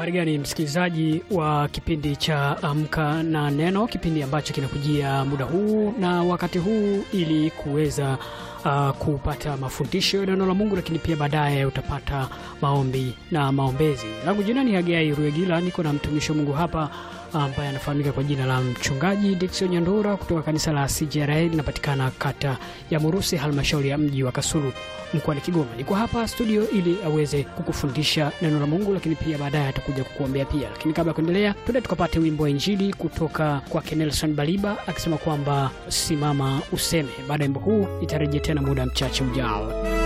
Habari gani msikilizaji wa kipindi cha Amka na Neno, kipindi ambacho kinakujia muda huu na wakati huu ili kuweza uh, kupata mafundisho ya neno la Mungu, lakini pia baadaye utapata maombi na maombezi. Langu jina ni Hagai Ruegila, niko na mtumishi wa Mungu hapa ambaye anafahamika kwa jina la mchungaji Dickson Nyandura kutoka kanisa la CJRA linapatikana kata ya Murusi, halmashauri ya mji wa Kasulu mkoani Kigoma. Niko hapa studio ili aweze kukufundisha neno la Mungu, lakini pia baadaye atakuja kukuombea pia. Lakini kabla ya kuendelea, tuende tukapate wimbo wa Injili kutoka kwake Nelson Baliba akisema kwamba simama useme. Baada ya wimbo huu itarejea tena muda mchache ujao.